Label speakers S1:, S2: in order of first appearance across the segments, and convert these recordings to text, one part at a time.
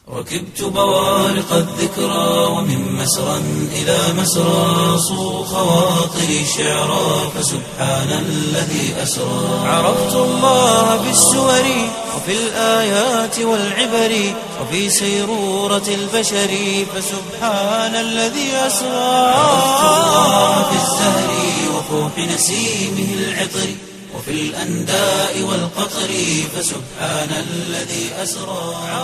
S1: ركبت بوارق الذكرى ومن مسرى إلى مسرى صو خواطري شعرا فسبحان الذي أسرى عرفت الله بالسور وفي الآيات والعبر وفي سيرورة البشر فسبحان الذي أسرى عرفت الله بالزهر وفوح نسيمه العطر وفي الأنداء والقطر فسبحان الذي أسرى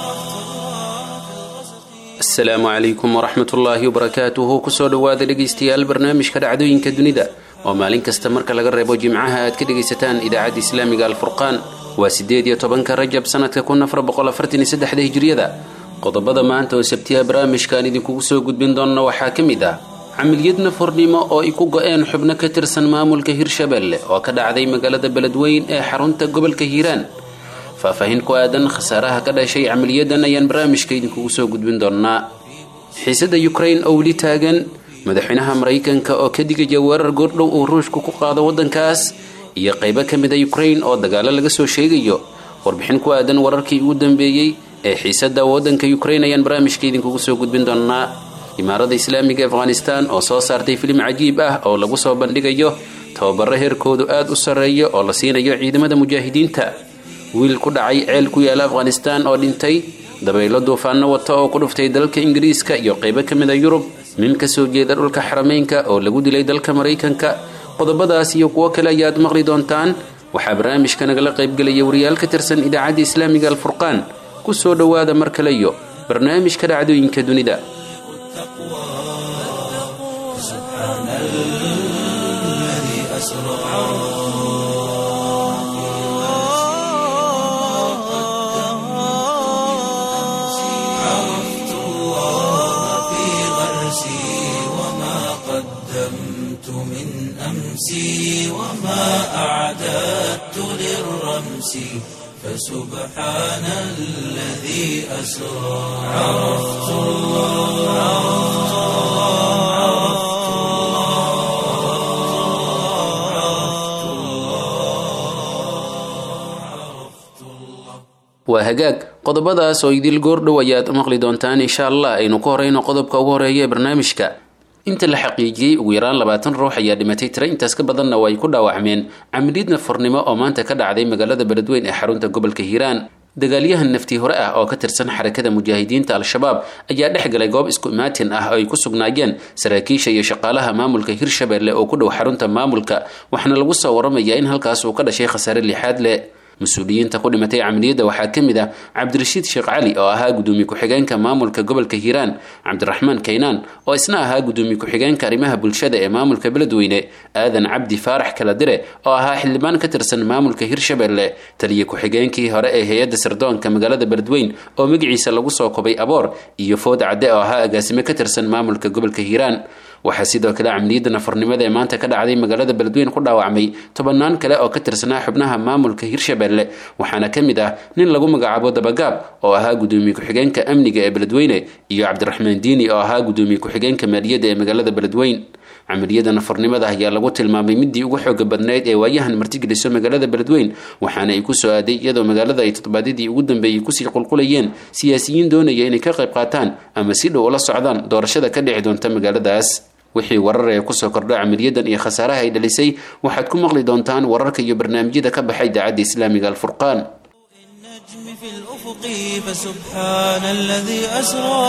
S2: asalaamu calaykum waraxmatullaahi wabarakaatuhu kusoo dhowaada dhegaystayaal barnaamijka dhacdooyinka dunida oo maalin kasta marka laga reebo jimcaha aad ka dhegaysataan idaacadda islaamiga alfurqaan waa siddeed iyo tobanka rajab sanadka kun afar boqol afartan iyo saddexda hijriyada qodobada maanta oo sabtiya barnaamijkaan idinkugu soo gudbin doonna waxaa ka mid ah camiliyad nafurnimo oo ay ku go-een xubno ka tirsan maamulka hirshabelle oo ka dhacday magaalada beledweyn ee xarunta gobolka hiiraan faahfaahin ku aadan khasaaraha ka dhashay camaliyadan ayaan barnaamijka idinkugu soo gudbin doonnaa xiisada ukrain oo weli taagan madaxweynaha maraykanka oo ka digaya weerar goordhow uu ruushku ku qaado waddankaas iyo qaybo ka mid a ukrain oo dagaalo laga soo sheegayo warbixin ku aadan wararkii ugu dambeeyey ee xiisada waddanka ukrain ayaan barnaamijka idinkugu soo gudbin doonnaa imaarada islaamiga afghanistan oo soo saartay filim cajiib ah oo lagu soo bandhigayo tababaro heerkoodu aada u sarreeyo oo la siinayo ciidamada mujaahidiinta wiil ku dhacay ceel ku yaala afghanistan oo dhintay dabaylo duufaano wata oo ku dhuftay dalka ingiriiska iyo qaybo ka mid a yurub nin ka soo jeeda dhulka xarameynka oo lagu dilay dalka maraykanka qodobadaas iyo kuwo kale ayaad maqli doontaan waxaa barnaamijka nagala qaybgelaya wariyaal ka tirsan idaacadda islaamiga alfurqaan ku soo dhowaada mar kale iyo barnaamijka dhacdooyinka dunida
S1: عرفت الله في غرسي وما قدمت من أمسي وما أعددت للرمس فسبحان الذي أسرى عرفت الله عرفت
S2: waa hagaag qodobadaas oo idil goordhow ayaad maqli doontaan insha allah aynu ku horeyno qodobka ugu horeeya ee barnaamijka inta la xaqiijiyey ugu yaraan labaatan ruux ayaa dhimatay tira intaas ka badanna oo ay ku dhaawacmeen camiliyad nafurnimo oo maanta ka dhacday magaalada beledweyn ee xarunta gobolka hiiraan dagaalyahan naftii hore ah oo ka tirsan xarakada mujaahidiinta al-shabaab ayaa dhex galay goob isku imaatin ah oo ay ku sugnaayeen saraakiisha iyo shaqaalaha maamulka hirshabelle oo ku dhow xarunta maamulka waxaana lagu soo waramayaa in halkaas uu ka dhashay khasaare lixaad leh mas-uuliyiinta ku dhimatay camaliyadda waxaa ka mid ah cabdirashiid sheekh cali oo ahaa gudoomiye ku-xigeenka maamulka gobolka hiiraan cabdiraxmaan kaynaan oo isna ahaa gudoomiye ku-xigeenka arrimaha bulshada ee maamulka beledweyne aadan cabdi faarax kaladire oo ahaa xildhibaan ka tirsan maamulka hirshabelle taliye ku-xigeenkii hore ee hay-adda sirdoonka magaalada beledweyn oo magaciisa lagu soo kobay aboor iyo food cadde oo ahaa agaasime ka tirsan maamulka gobolka hiiraan waxaa sidoo kale camaliyadda nafurnimada ee maanta ka dhacday magaalada beledweyn ku dhaawacmay tobanaan kale oo ka tirsanaa xubnaha maamulka hirshabelle waxaana ka mid ah nin lagu magacaabo dabagaab oo ahaa gudoomiye ku-xigeenka amniga ee beledweyne iyo cabdiraxmaan diini oo ahaa gudoomiye ku-xigeenka maaliyadda ee magaalada beledweyn camaliyada nafurnimada ayaa lagu tilmaamay midii ugu xooga badnayd ee waayahan martigeliso magaalada beledweyn waxaana ay ku soo aaday iyadoo magaalada ay toddobaadyadii ugu dambeeyey kusii qulqulayeen siyaasiyiin doonaya inay ka qayb qaataan ama si dhow ula socdaan doorashada ka dhici doonta magaaladaas wixii warar ee kusoo kordha camaliyadan iyo khasaaraha ay dhalisay waxaad ku maqli doontaan wararka iyo barnaamijyada ka baxay idaacadda islaamiga alfurqaan
S1: النجم في الأفق فسبحان الذي أسرى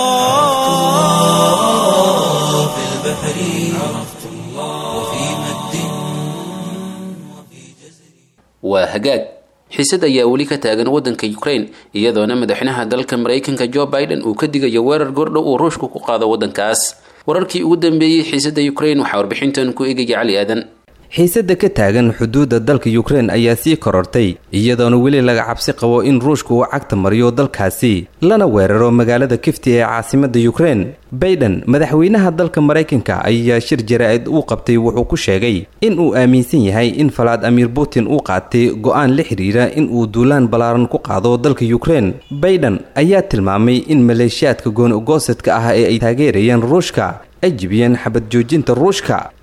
S1: في البحر عرفت الله وفي مد وفي جزر
S2: waa hagaag xiisad ayaa weli ka taagan waddanka ukrain iyadoona madaxweynaha dalka maraykanka jo biden uu ka digayo weerar goordhow uu ruushku ku qaado waddankaas wararkii ugu dambeeyey xiisada ukrain waxaa warbixintan ku eegaya cali aadan
S3: xiisada ka taagan xuduudda dalka yukrein ayaa sii korortay iyadoona weli laga cabsi qabo in ruushku uu cagta mariyo dalkaasi lana weeraro magaalada kifti ee caasimada yukrein baiden madaxweynaha dalka maraykanka ayaa shir jaraa'id uu qabtay wuxuu ku sheegay in uu aaminsan yahay in falaad amiir putin uu qaatay go-aan la xidhiira in uu duulaan ballaaran ku qaado dalka yukrein baiden ayaa tilmaamay in maleeshiyaadka gooni-goosadka ah ee ay taageerayeen ruushka ay jibiyeen xabad joojinta ruushka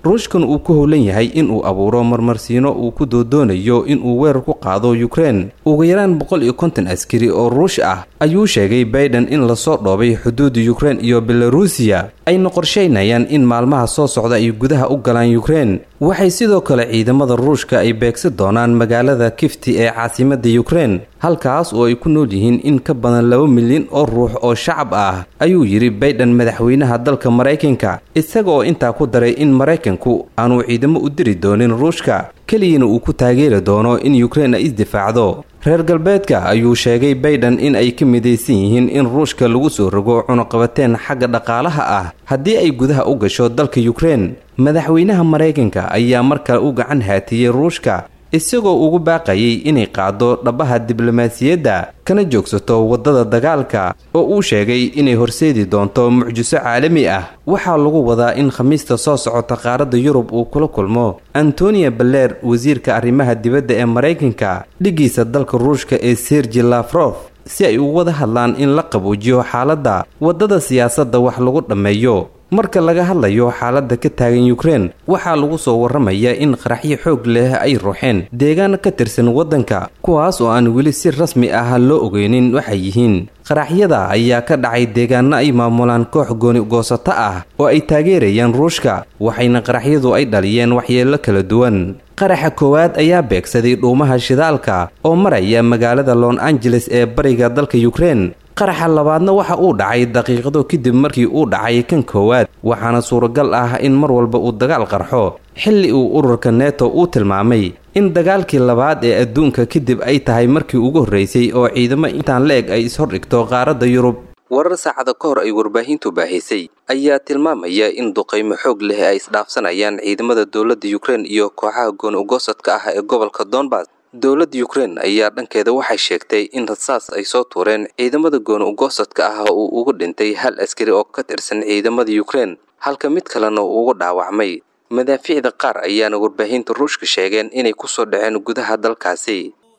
S3: ruushkan uu ku howlan yahay inuu abuuro marmarsiino uu ku doodoonayo inuu weerar ku qaado ukrein ugu yaraan boqol iyo konton askari oo ruush ah ayuu sheegay baiden in lasoo dhoobay xuduuda ukrein iyo belarusiya ayna qorshaynayaan in maalmaha soo socda ay gudaha u galaan ukrein waxay sidoo kale ciidamada ruushka ay beegsi doonaan magaalada kifti ee caasimada ukrein halkaas oo ay ku nool yihiin in ka badan laba milyan oo ruux oo shacab ah ayuu yidhi baiden madaxweynaha dalka maraykanka isaga oo intaa ku daray in maraykanku aanuu ciidamo u diri doonin ruushka keliyana uu ku taageeri doono in ukrein ay isdifaacdo reer galbeedka ayuu sheegay baiden in ay ka midaysan yihiin in ruushka lagu soo rogo cunuqabateen xagga dhaqaalaha ah haddii ay gudaha u gasho dalka ukrein madaxweynaha maraykanka ayaa mar kale u gacan haatiyey ruushka isagoo ugu baaqayay inay qaado dhabaha diblomaasiyadda kana joogsato waddada dagaalka oo uu sheegay inay horseedi doonto mucjiso caalami ah waxaa lagu wadaa in khamiista soo socota qaaradda yurub uu kula kulmo antonia baler wasiirka arrimaha dibadda ee maraykanka dhigiisa dalka ruushka ee sergi lafrof si ay ugu wada hadlaan in la qabuujiyo xaaladda waddada siyaasadda wax lagu dhammeeyo marka laga hadlayo xaaladda ka taagan ukrein waxaa lagu soo warramayaa in qaraxyo xoog leh ay ruuxeen deegaan ka tirsan waddanka kuwaas oo aan weli si rasmi ah loo ogeynin waxay yihiin qaraxyada ayaa ka dhacay deegaano ay maamulaan koox gooni goosato ah oo ay taageerayaan ruushka waxayna qaraxyadu ay dhaliyeen waxyeello kala duwan qaraxa koowaad ayaa beegsaday dhuumaha shidaalka oo maraya magaalada los angeles ee bariga dalka ukrein qaraxa labaadna waxa uu dhacay daqiiqado kadib markii uu dhacay kan koowaad waxaana suuragal ah in mar walba uu dagaal qarxo xilli uu ururka neto uu tilmaamay in dagaalkii labaad ee adduunka kadib ay tahay markii ugu horreysay oo ciidamo intaan la eg ay ishordhigto qaaradda yurub warar saacada ka hor ay warbaahintu baahisay ayaa tilmaamaya in duqaymo xoog leh ay isdhaafsanayaan ciidamada dowladda ukrein iyo kooxaha gooni ugosadka ah ee gobolka donbas dowladda ukrein ayaa dhankeeda waxay sheegtay in rasaas ay soo tuureen ciidamada gooni ugosadka ah uu ugu dhintay hal askari oo ka tirsan ciidamada ukrein halka mid kalena uu ugu dhaawacmay madaafiicda qaar ayaana warbaahinta ruushka sheegeen inay kusoo dhaceen gudaha dalkaasi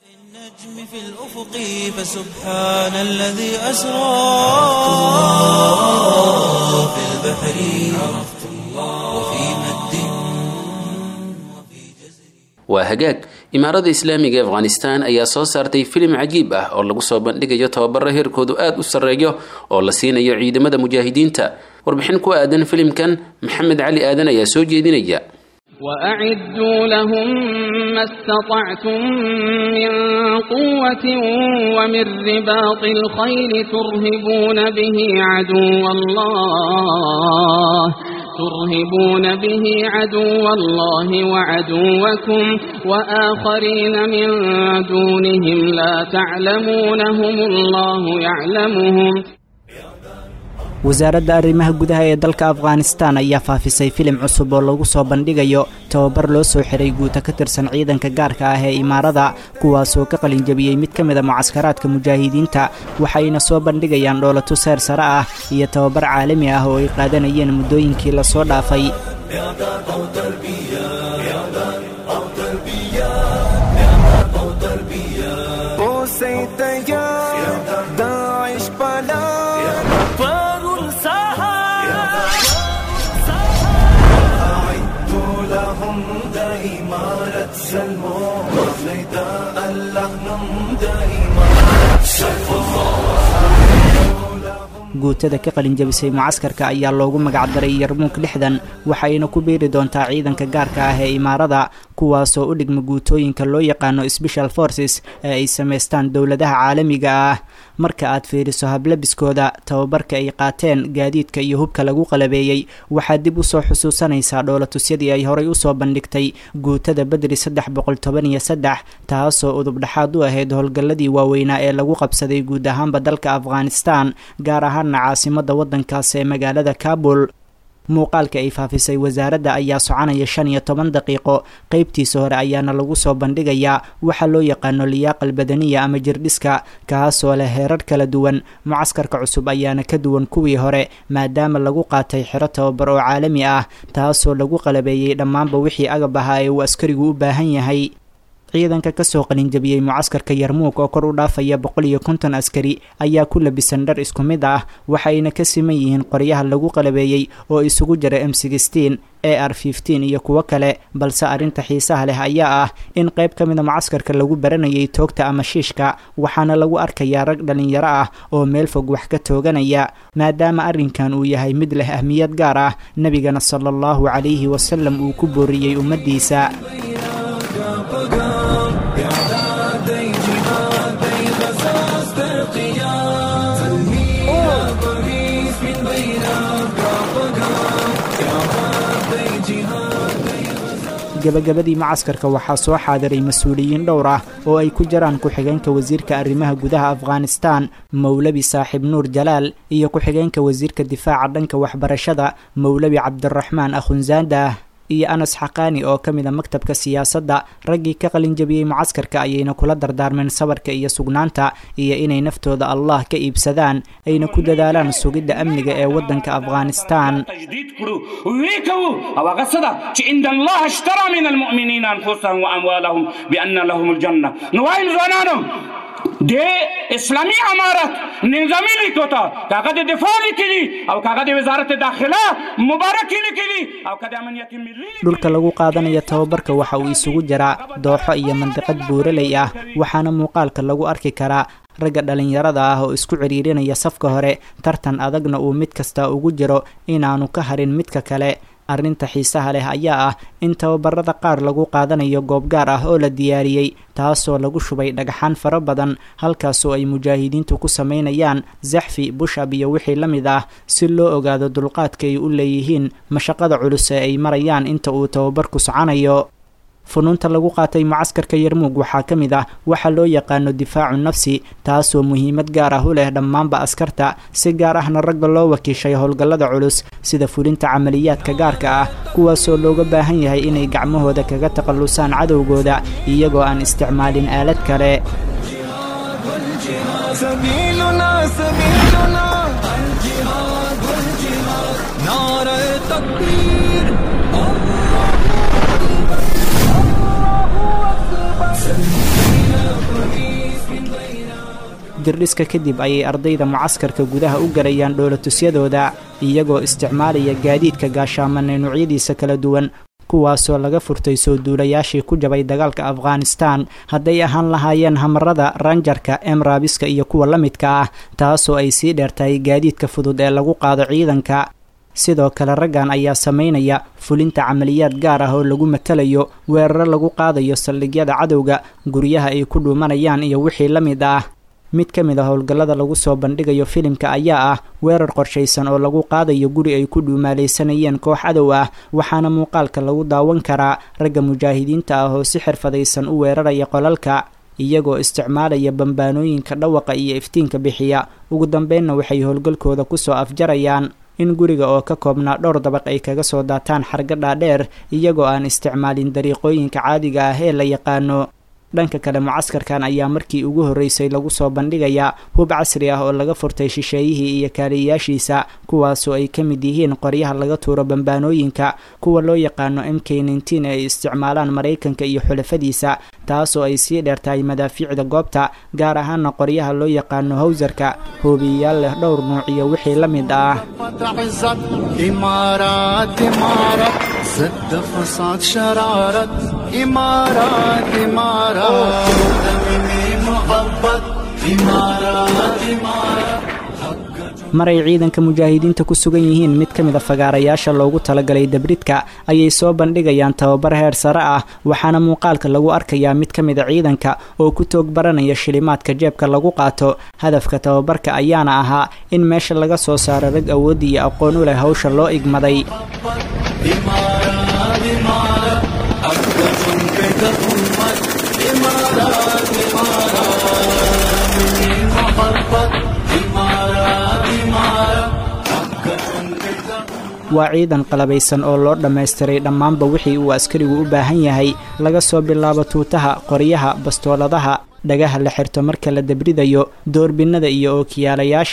S1: النجم في الأفق فسبحان الذي أسرى في البحر عرفت الله وفي مد وفي جزر
S2: waa hagaag imaarada islaamiga ee afghanistan ayaa soo saartay filim cajiib ah oo lagu soo bandhigayo tababaro heerkoodu aada u sarreeyo oo la siinayo ciidamada mujaahidiinta warbixin ku aadan filimkan maxamed cali aadan ayaa soo jeedinaya
S4: وأعدوا لهم ما استطعتم من قوة ومن رباط الخيل ترهبون به عدو الله ترهبون به عدو الله وعدوكم وآخرين من دونهم لا تعلمونهم الله يعلمهم
S5: wasaaradda arrimaha gudaha ee dalka afghanistan ayaa faafisay filim cusub oo lagu soo bandhigayo tababar loo soo xiray guuta ka tirsan ciidanka gaarka ah ee imaarada kuwaasoo ka qalinjabiyey mid ka mid a mucaskaraadka mujaahidiinta waxayna soo bandhigayaan dhoolato seer sare ah iyo tababar caalami ah oo ay qaadanayeen muddooyinkii lasoo dhaafay guutada ka qalinjabisay mucaskarka ayaa loogu magacdaray yarmuuk lixdan waxayna ku biiri doontaa ciidanka gaarka ah ee imaarada kuwaasoo u dhigma guutooyinka loo yaqaano special forces ee ay samaystaan dowladaha caalamiga ah marka aad fiiriso hablabiskooda tababarka ay qaateen gaadiidka iyo hubka lagu qalabeeyey waxaad dib usoo xusuusanaysaa dhoolatusyadii ay horay usoo bandhigtay guutada bedri saddex boqol toban iyo saddex taasoo udub dhexaad u ahayd howlgalladii waaweynaa ee lagu qabsaday guud ahaanba dalka afghanistan gaar ahaana caasimada waddankaas ee magaalada kabul muuqaalka ay faafisay wasaaradda ayaa soconaya shan iyo toban daqiiqo qeybtiisa hore ayaana lagu soo bandhigayaa waxaa loo yaqaano liyaaqal badaniya ama jirdhiska kaasoo leh heerar kala duwan mucaskarka cusub ayaana ka duwan kuwii hore maadaama lagu qaatay xero tababar oo caalami ah taasoo lagu qalabeeyey dhammaanba wixii agab ahaa ee uu askarigu u baahan yahay ciidanka kasoo qalinjabiyey mucaskarka yarmuug oo kor u dhaafaya boqol iyo konton askari ayaa ku labisan dhar isku mid ah waxayna ka siman yihiin qoryaha lagu qalabeeyey oo isugu jira m sixteen a r fifteen iyo kuwo kale balse arrinta xiisaha leh ayaa ah in qayb ka mida mucaskarka lagu baranayay toogta ama shiishka waxaana lagu arkayaa rag dhalinyaro ah oo meel fog wax ka tooganaya maadaama arrinkan uu yahay mid leh ahmiyad gaar ah nebigana sala allahu calayhi wasalam uu ku booriyey ummaddiisa gabagabadii macaskarka waxaa soo xaadiray mas-uuliyiin dhowr ah oo ay ku jiraan ku-xigeenka wasiirka arrimaha gudaha afghanistan mowlabi saaxib nuur jalaal iyo ku-xigeenka wasiirka difaaca dhanka waxbarashada mowlabi cabdiraxmaan akhunzaandah iyo anas xaqaani oo ka mid a maktabka siyaasadda raggii ka qalinjabiyey mucaskarka ayayna kula dardaarmeen sabarka iyo sugnaanta iyo inay naftooda allah ka iibsadaan ayna ku dadaalaan sugidda amniga ee waddanka afghanistan
S6: تجدید کړو وی کوو او هغه څه ده چې ان الله اشترى من المؤمنین انفسهم واموالهم بان لهم الجنه نو وایم ځوانانو د اسلامی امارت نظامی لیکوتا کاغه د دفاع لیکلی او کاغه د وزارت داخله مبارک لیکلی او کاغه امنیت ملی
S5: dhulka lagu qaadanayo tababarka waxa uu isugu jiraa dooxo iyo mandiqad buuraley ah waxaana muuqaalka lagu arki karaa ragga dhalinyarada ah oo isku ciriirinaya safka hore tartan adagna uu mid kasta ugu jiro inaanu ka harin midka kale arrinta xiisaha leh ayaa ah in tababarada qaar lagu qaadanayo goob gaar ah oo la diyaariyey taasoo lagu shubay dhagxaan fara badan halkaasoo ay mujaahidiintu ku sameynayaan zaxfi bushab iyo wixii la mid ah si loo ogaado dulqaadka ay u leeyihiin mashaqada culus ee ay marayaan inta uu tababarku soconayo funuunta lagu qaatay mucaskarka yarmuug waxaa ka mid ah waxa loo yaqaano difaacu nafsi taasoo muhiimad gaar ah u leh dhammaanba askarta si gaar ahna ragga loo wakiishay howlgallada culus sida fulinta camaliyaadka gaarka ah kuwaasoo looga baahan yahay inay gacmahooda kaga takhallusaan cadowgooda iyagoo aan isticmaalin aalad kale
S7: سبيلنا سبيلنا الجهاد والجهاد نار تكبير
S5: dirdhiska kadib ayay ardayda mucaskarka gudaha u galayaan dhoolatusyadooda iyagoo isticmaalaya gaadiidka gaashaamanay noocyadiisa kala duwan kuwaasoo laga furtay soo duulayaashii ku jabay dagaalka afghanistan hadday ahaan lahaayeen hamarada ranjarka emrabiska iyo kuwa la midka ah taasoo ay sii dheertahay gaadiidka fudud ee lagu qaado ciidanka sidoo kale raggan ayaa sameynaya fulinta camaliyaad gaar ah oo lagu matalayo weeraro lagu qaadayo saldhigyada cadowga guryaha ay ku dhuumanayaan iyo wixii la mid ah mid ka mid a howlgallada lagu soo bandhigayo filimka ayaa ah weerar qorshaysan oo lagu qaadayo guri ay ku dhuumaalaysanayeen koox cadow ah waxaana muuqaalka lagu daawan karaa ragga mujaahidiinta ah oo si xirfadaysan u weeraraya qolalka iyagoo isticmaalaya bambaanooyinka dhawaqa iyo iftiinka bixiya ugu dambeynna waxay howlgalkooda kusoo afjarayaan in guriga oo ka koobnaa dhowr dabaq ay kaga soo daataan xarga dhaadheer iyagoo aan isticmaalin dariiqooyinka caadiga ah ee la yaqaano dhanka kale mucaskarkan ayaa markii ugu horreysay lagu soo bandhigayaa hub casri ah oo laga furtay shisheeyihii iyo kaaliyayaashiisa kuwaasoo ay ka mid yihiin qoryaha laga tuuro bambaanooyinka kuwa loo yaqaano m k nteen ee ay isticmaalaan maraykanka iyo xulafadiisa taasoo ay sii dheertahay madaafiicda goobta gaar ahaana qoryaha loo yaqaano hawsarka hoobiyayaal leh dhowr nuuc iyo wixii la mid ah
S7: عزت إمارات إمارات ضد فساد شرارت إمارات إمارات دمي محبت إمارات إمارات
S5: maray ciidanka mujaahidiinta ku sugan yihiin mid ka mid a fagaarayaasha loogu talagalay dabridka ayay soo bandhigayaan tababar heer sare ah waxaana muuqaalka lagu arkayaa mid ka mid a ciidanka oo ku toog baranaya shilimaadka jeebka lagu qaato hadafka tababarka ayaana ahaa in meesha laga soo saaro rag awoodda iyo aqoon u leh hawsha loo igmaday
S7: إمارات إمارات أبدة كتب أمت إمارات إمارات مني محبت إمارات إمارات أبدة كتب
S5: waa ciidan qalabaysan oo loo dhammaystiray dhammaanba wixii uu askarigu u baahan yahay laga soo bilaabo tuutaha qoryaha bastooladaha dhagaha la xirto marka la dabridayo doorbinnada iyo ookiyaalayaasha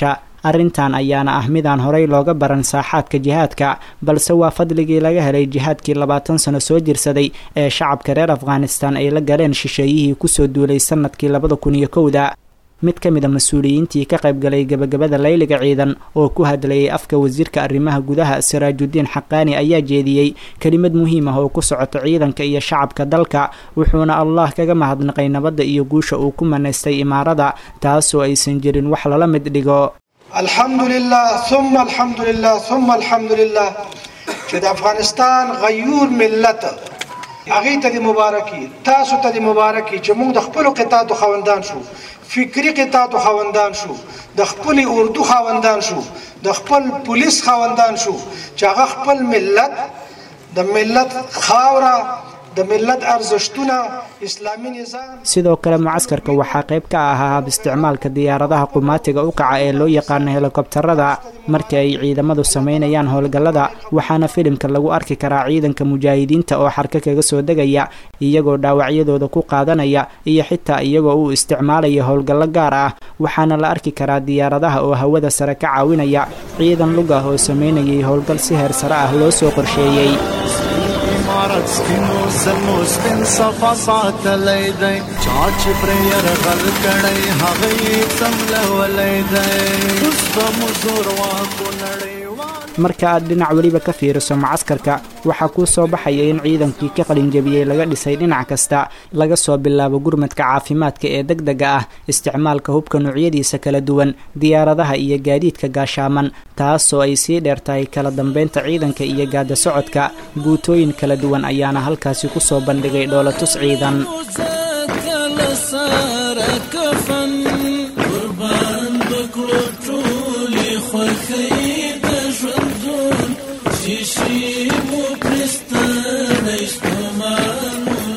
S5: arrintan ayaana ah midaan horey looga baran saaxaadka jihaadka balse waa fadligii laga helay jihaadkii labaatan sano soo jirsaday ee shacabka reer afghanistan ay la galeen shisheeyihii kusoo duulay sanadkii labada kun iyo kowda mid ka mid a mas-uuliyiintii ka qaybgalay gebagabada layliga ciidan oo ku hadlayay afka wasiirka arrimaha gudaha siraajudiin xaqaani ayaa jeediyey kelimad muhiim ah oo ku socoto ciidanka iyo shacabka dalka wuxuuna allah kaga mahadnaqay nabadda iyo guusha uu ku manaystay imaarada taasoo aysan jirin wax lala mid dhigo
S8: الحمد لله ثم الحمد لله ثم الحمد لله چې د افغانستان غیور ملت هغه ته د مبارکي تاسو ته د مبارکي چې موږ د خپل قطاعت خوندان شو فکری قطاعت خوندان شو د خپل اردو خوندان شو د خپل پولیس خوندان شو چې هغه خپل ملت د ملت خاوره د ملت ارزښتونه اسلامي نظام
S5: sidoo kale mucaskarka waxaa qayb ka ahaa hab isticmaalka diyaaradaha qumaatiga u kaca ee loo yaqaano helikobtarada marka ay ciidamadu sameynayaan howlgallada waxaana filimka lagu arki karaa ciidanka mujaahidiinta oo xarka kaga soo degaya iyagoo dhaawacyadooda ku qaadanaya iyo xitaa iyagoo uu isticmaalaya howlgallo gaar ah waxaana la arki karaa diyaaradaha oo hawada sare ka caawinaya ciidan lug ah oo sameynayay howlgal si heer sare ah loo soo qorsheeyey
S7: عمارت سپینو سرمو سپین صفا ساتلی دی چا چې پرې یرغل کړی هغه یې څمله ولی دی اوس به مو زور واکو نړیوال
S5: marka aad dhinac weliba ka fiiriso mucaskarka waxaa kuu soo baxaya in ciidankii ka qalinjabiyey laga dhisay dhinac kasta laga soo bilaabo gurmadka caafimaadka ee deg dega ah isticmaalka hubka noocyadiisa kala duwan diyaaradaha iyo gaadiidka gaashaaman taasoo ay sii dheer tahay kala dambeynta ciidanka iyo gaada socodka guutooyin kala duwan ayaana halkaasi kusoo bandhigay dhoolatus ciidan
S1: قربان بکړو ټولې خوښۍ د ژوندون شیشې مو پرستانه ستومان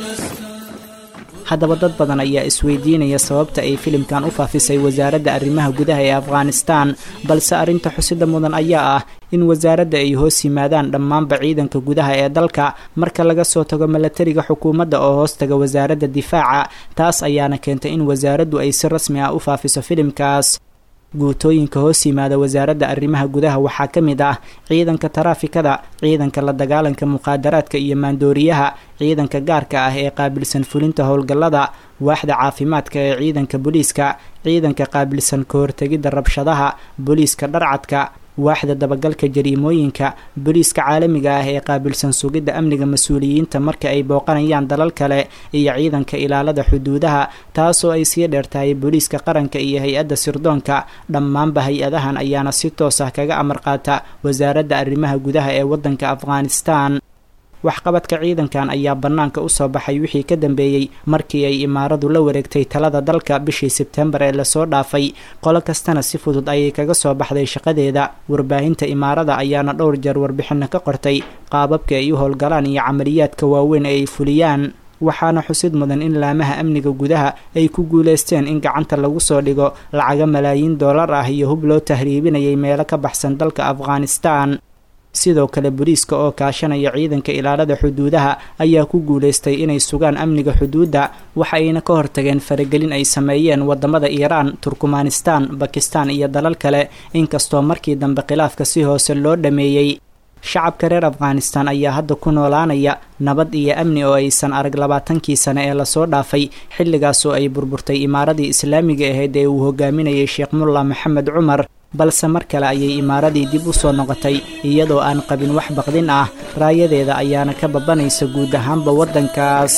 S5: haddaba dad badan ayaa isweydiinaya sababta ay filimkan u faafisay wasaaradda arrimaha gudaha ee afghanistan balse arrinta xusida mudan ayaa ah in wasaaradda ay hoos yimaadaan dhammaanba ciidanka gudaha ee dalka marka laga soo tago milatariga xukuumadda oo hoos taga wasaaradda difaaca taas ayaana keentay in wasaaraddu ay si rasmi ah u faafiso filimkaas guutooyinka hoos yimaada wasaaradda arrimaha gudaha waxaa ka mid ah ciidanka taraafikada ciidanka la dagaalanka muqaadaraadka iyo maandooriyaha ciidanka gaarka ah ee qaabilsan fulinta howlgallada waaxda caafimaadka ee ciidanka booliiska ciidanka qaabilsan ka hortegidda rabshadaha booliiska dharcadka waaxda dabagalka jariimooyinka booliiska caalamiga ah ee qaabilsan sugidda amniga mas-uuliyiinta marka ay booqanayaan dalal kale iyo ciidanka ilaalada xuduudaha taasoo ay sii dheertahay booliiska qaranka iyo hay-adda sirdoonka dhammaanba hay-adahan ayaana si toos ah kaga amar qaata wasaaradda arrimaha gudaha ee waddanka afghanistan waxqabadka ciidankan ayaa bannaanka usoo baxay wixii ka dambeeyey markii ay imaaradu la wareegtay talada dalka bishii sebtembar ee lasoo dhaafay qolo kastana si fudud ayay kaga soo baxday shaqadeeda warbaahinta imaarada ayaana dhowr jeer warbixino ka qortay qaababka ay u howlgalaan iyo camaliyaadka waaweyn ee ay fuliyaan waxaana xusid mudan in laamaha amniga gudaha ay ku guuleysteen in gacanta lagu soo dhigo lacaga malaayiin dollar ah iyo hub loo tahriibinayay meelo ka baxsan dalka afghanistan sidoo kale booliiska oo kaashanaya ciidanka ilaalada xuduudaha ayaa ku guuleystay inay sugaan amniga xuduudda waxa ayna ka hortageen faragelin ay sameeyeen wadamada iiraan turkmanistan bakistan iyo dalal kale inkastoo markii dambe khilaafka si hoose loo dhameeyey shacabka reer afghanistan ayaa hadda ku noolaanaya nabad iyo amni oo aysan arag labaatankii sane ee lasoo dhaafay xilligaasoo ay burburtay imaaradii islaamiga ahayd ee uu hogaaminayay sheekh mulla maxamed cumar balse mar kale ayay imaaradii dib u soo noqotay iyadoo aan qabin wax baqdin ah raayadeeda ayaana ka babanaysa guud ahaanba waddankaas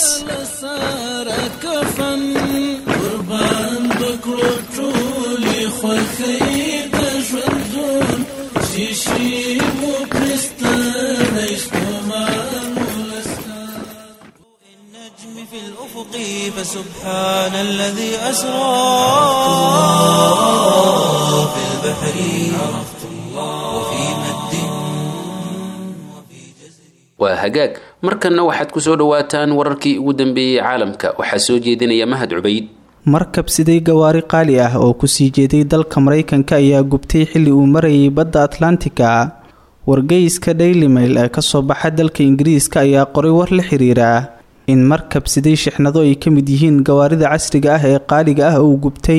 S1: قربان بکړو ټولې خوښۍ د ژوندون شیشې مو پرستانه ستومان النجم في الأفق فسبحان الذي أسرى في البحر عرفت الله وفي مد وفي جزر
S2: waa hagaag markanna waxaad ku soo dhowaataan wararkii ugu dambeeyey caalamka waxaa soo jeedinaya mahad cubayd
S9: markab siday gawaari qaali ah oo kusii jeeday dalka maraykanka ayaa gubtay xilli uu marayay badda atlantika wargeyska daily mail ee kasoo baxa dalka ingiriiska ayaa qoray war la xiriira in markab siday shixnado ay ka mid yihiin gawaarida casriga ah ee qaaliga ah uu gubtay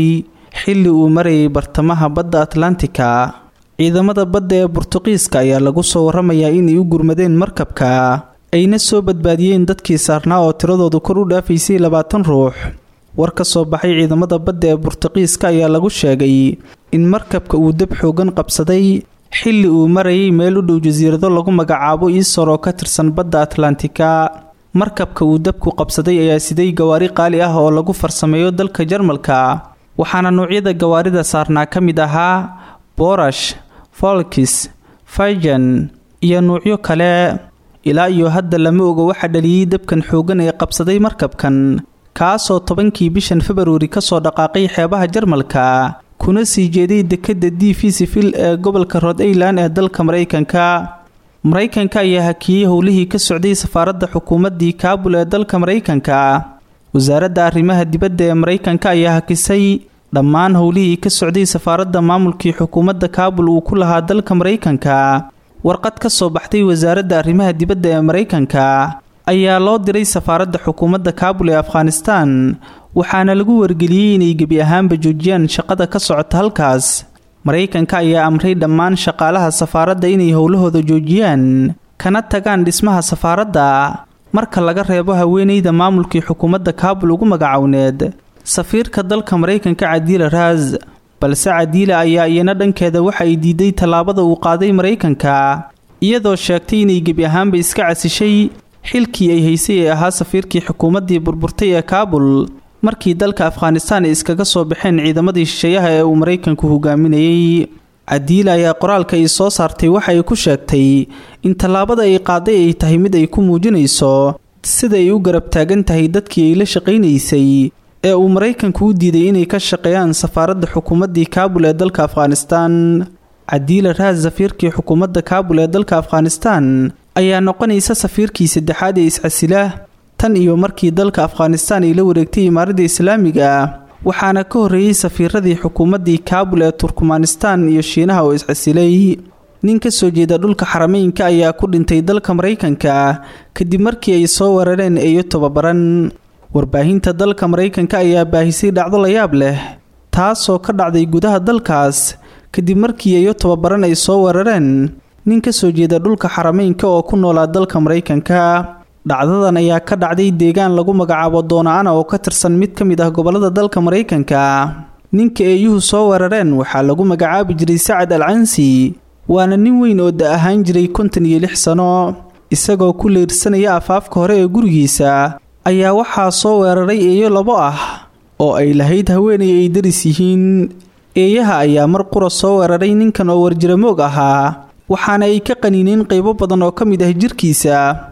S9: xilli uu marayay bartamaha badda atlantika ciidamada badda ee burtuqiiska ayaa lagu soo waramayaa inay u gurmadeen markabka ayna soo badbaadiyeen dadkii saarnaa oo tiradoodu kor u dhaafaysay labaatan ruux war ka soo baxay ciidamada badda ee burtuqiiska ayaa lagu sheegay in markabka uu dab xoogan qabsaday xilli uu marayay meel u dhow jasiirado lagu magacaabo iisor oo ka tirsan badda atlantika markabka uu dabku qabsaday ayaa siday gawaari qaali ah oo lagu farsameeyo dalka jarmalka waxaana noocyada gawaarida saarnaa ka mid ahaa borash folkis fijan iyo nuucyo kale ilaa iyo hadda lama oga waxaa dhaliyey dabkan xoogan ee qabsaday markabkan kaasoo tobankii bishan februari kasoo dhaqaaqay xeebaha jarmalka kuna sii jeeday dekadda d v sivil ee gobolka rod ailand ee dalka maraykanka maraykanka ayaa hakiyey howlihii ka socday safaaradda xukuumaddii kaabul ee dalka maraykanka wasaaradda arrimaha dibadda ee maraykanka ayaa hakisay dhammaan howlihii ka socday safaaradda maamulkii xukuumadda kaabul uu ku lahaa dalka maraykanka warqad ka soo baxday wasaaradda arrimaha dibadda ee maraykanka ayaa loo diray safaaradda xukuumadda kaabul ee afghanistan waxaana lagu wargeliyey inay gebi ahaanba joojiyaan shaqada ka socota halkaas maraykanka ayaa amray dhammaan shaqaalaha safaaradda inay howlahooda joojiyaan kana tagaan dhismaha safaaradda marka laga reebo haweeneyda maamulkii xukuumadda kaabul ugu magacowneed safiirka dalka maraykanka cadiila raas balse cadiila ayaa iyana dhankeeda waxa ay diiday tallaabada uu qaaday maraykanka iyadoo sheegtay inay gebi ahaanba iska casishay xilkii ay haysay ee ahaa safiirkii xukuumaddii burburtay ee kaabul markii dalka afghanistaan ay iskaga soo baxeen ciidamadii shisheeyaha ee uu maraykanku hogaaminayey cadiila ayaa qoraalka ay soo saartay waxa ay ku sheegtay in tallaabada ay qaaday ay tahay mid ay ku muujinayso sida ay u garab taagan tahay dadkii ay la shaqaynaysay ee uu maraykanku u diiday inay ka shaqeeyaan safaaradda xukuumaddii kaabul ee dalka afghanistaan cadiila raas safiirkii xukuumadda kaabul ee dalka afghanistaan ayaa noqonaysa safiirkii saddexaad ee iscasila tan iyo markii dalka afghanistaan ay la wareegtay imaaradda islaamiga waxaana ka horreeyey safiiradii xukuumaddii kaabul ee turkmanistaan iyo shiinaha oo iscasilay nin ka soo jeeda dhulka xarameynka ayaa ku dhintay dalka maraykanka kadib markii ay soo weerareen eeyo tobabaran warbaahinta dalka maraykanka ayaa baahisay dhacdo layaab leh taasoo ka dhacday gudaha dalkaas kadib markii eeyo tobabaran ay soo weerareen nin ka soo jeeda dhulka xarameynka oo ku noolaa dalka maraykanka dhacdadan ayaa ka dhacday deegaan lagu magacaabo doona-ana oo ka tirsan mid ka mid ah gobolada dalka maraykanka ninka eeyuhu soo weerareen waxaa lagu magacaabi jiray sacad al cansi waana nin weyn oo da ahaan jiray kontan iyo lix sano isagoo ku leyrsanaya afaafka hore ee gurigiisa ayaa waxaa soo weeraray eeyo labo ah oo ay lahayd haweenay ay daris yihiin eeyaha ayaa mar qura soo weeraray ninkan oo warjiramoog ahaa waxaana ay ka qaniineen qaybo badan oo ka mid ah jirkiisa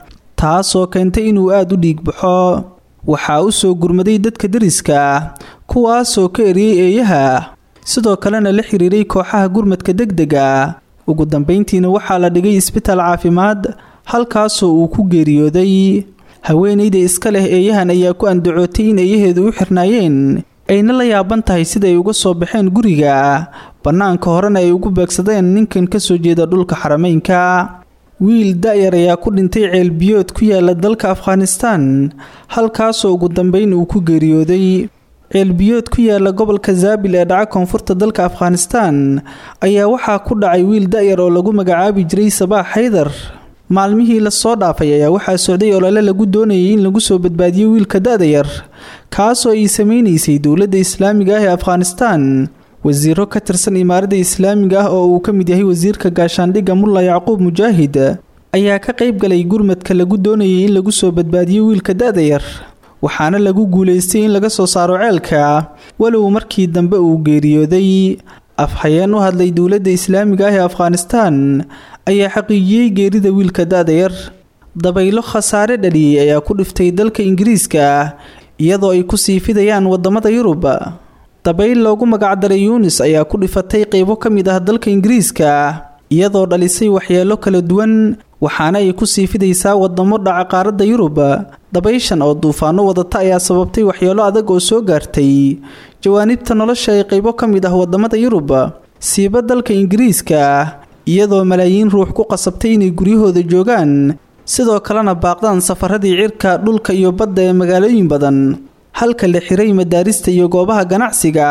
S9: taasoo keentay inuu aada u dhiig baxo waxaa u soo gurmaday dadka deriska kuwaasoo ka eriyey eeyaha sidoo kalena la xiriiray kooxaha gurmadka degdega ugu dambeyntiina waxaa la dhigay isbitaal caafimaad halkaasoo uu ku geeriyooday haweenayda iska leh eeyahan ayaa ku andacootay in eeyaheedu u xirnaayeen ayna la yaaban tahay sida ay uga soo baxeen guriga bannaanka horena ay ugu beegsadeen ninkan ka soo jeeda dhulka xarameynka wiil da-yar ayaa ku dhintay ceelbiyood ku yaala dalka afghanistaan halkaasoo ugu dambeyn uu ku geeriyooday ceelbiyood ku yaala gobolka zaabil ee dhaca koonfurta dalka afghanistaan ayaa waxaa ku dhacay wiil da-yar oo lagu magacaabi jiray sabaax xaydar maalmihii lasoo dhaafay ayaa waxaa socday olole lagu doonayay in lagu soo badbaadiyo wiilka da-da yar kaasoo ay sameynaysay dowladda islaamiga ah ee afghanistaan wasiiro ka tirsan imaaradda islaamiga ah oo uu ka mid yahay wasiirka gaashaandhigga mulla yacquub mujaahid ayaa ka qayb galay gurmadka lagu doonayay in lagu soo badbaadiyo wiilka da-da yar waxaana lagu guulaystay in laga soo saaro ceelka walow markii dambe uu geeriyooday afhayeen u hadlay dowladda islaamiga ah ee afghanistaan ayaa xaqiijiyey geerida wiilka da-da yar dabaylo khasaare dhaliyey ayaa ku dhiftay dalka ingiriiska iyadoo ay ku sii fidayaan wadamada yurub dabayl loogu magacdaray yuunis ayaa ku dhifatay qeybo ka mid ah dalka ingiriiska iyadoo dhalisay waxyeelo kala duwan waxaana ay ku sii fidaysaa wadamo dhaca qaaradda yurub dabayshan oo duufaano wadata ayaa sababtay waxyeelo adag oo soo gaartay jawaanibta nolosha ee qeybo ka mid ah wadamada yurub siiba dalka ingiriiska iyadoo malaayiin ruux ku qasabtay inay guryahooda joogaan sidoo kalena baaqdaan safaradii cirka dhulka iyo badda ee magaalooyin badan halka la xiray madaarista iyo goobaha ganacsiga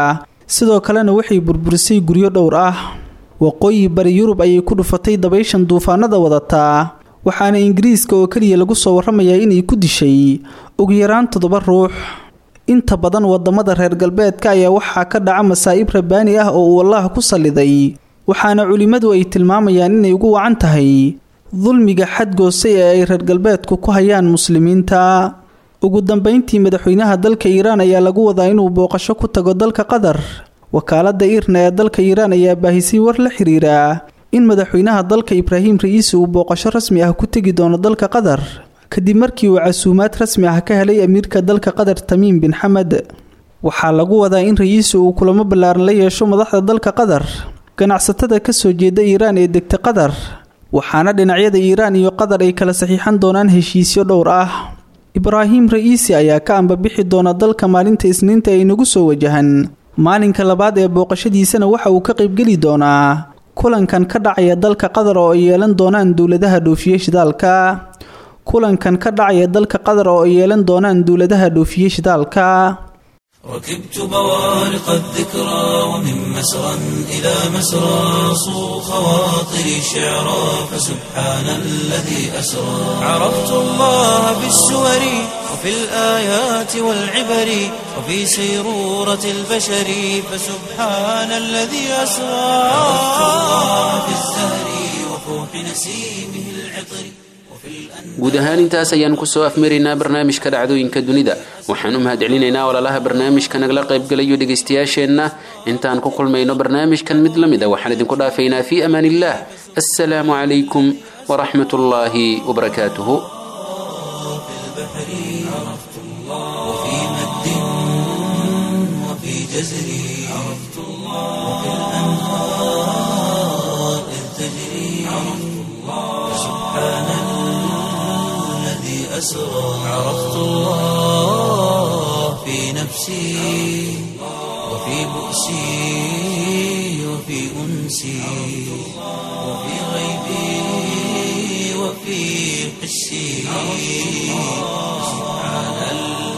S9: sidoo kalena waxay burburisay guryo dhowr ah waqooyi bari yurub ayay ku dhufatay dabayshan duufaanada wadataa waxaana ingiriiska oo keliya lagu soo waramayaa inay ku dishay ugu yaraan toddoba ruux inta badan wadamada reer galbeedka ayaa waxaa ka dhaca masaa'ib rabaani ah oo uu allaah ku salliday waxaana culimmadu ay tilmaamayaan inay ugu wacan tahay dulmiga xadgoose ee ay reer galbeedku ku hayaan muslimiinta ugu dambeyntii madaxweynaha dalka iiraan ayaa lagu wadaa inuu booqasho ku tago dalka qatar wakaalada iirna ee dalka iiraan ayaa baahisay war la xiriira in madaxweynaha dalka ibraahim ra'iisi uu booqasho rasmi ah ku tegi doono dalka qatar kadib markii uu casuumaad rasmi ah ka helay amiirka dalka qatar tamiim bin xamed waxaa lagu wadaa in ra'iisi uu kulamo ballaaran la yeesho madaxda dalka qatar ganacsatada kasoo jeeda iiraan ee degta qatar waxaana dhinacyada iiraan iyo qatar ay kala saxiixan doonaan heshiisyo dhowr ah ibraahim ra'iisi ayaa ka ambabixi doona dalka maalinta isniinta ay nagu soo wajahan maalinka labaad ee booqashadiisana waxa uu ka qaybgeli doonaa kulankan ka dhacaya dalka qatar oo ay yeelan doonaan dowladaha dhoofiye shidaalka kulankan ka dhacaya dalka qatar oo ay yeelan doonaan dowladaha dhoofiye shidaalka
S1: ركبت بوارق الذكرى ومن مسرى إلى مسرى صو خواطري شعرا فسبحان الذي أسرى عرفت الله بالسور وفي الآيات والعبر وفي سيرورة البشر فسبحان الذي أسرى عرفت الله بالزهر وفوح نسيمه العطر
S2: guud ahaan intaas ayaan kusoo afmaraynaa barnaamijka dhacdooyinka dunida waxaan u mahadcelinaynaa walaalaha barnaamijka nagala qaybgalayo dhegaystayaasheenna intaan ku kulmayno barnaamijkan mid la mid a waxaan idinku dhaafaynaa fii amaan illah assalaamu calaykum waraxmat ullaahi wabarakaatuhu
S1: وفي مد وفي جزر عرفت الله وفي الأنهار إذ تجري عرفت الله سبحان الذي أسرى عرفت الله في نفسي وفي بؤسي وفي أنسي وفي غيبي وفي حسي سبحان الله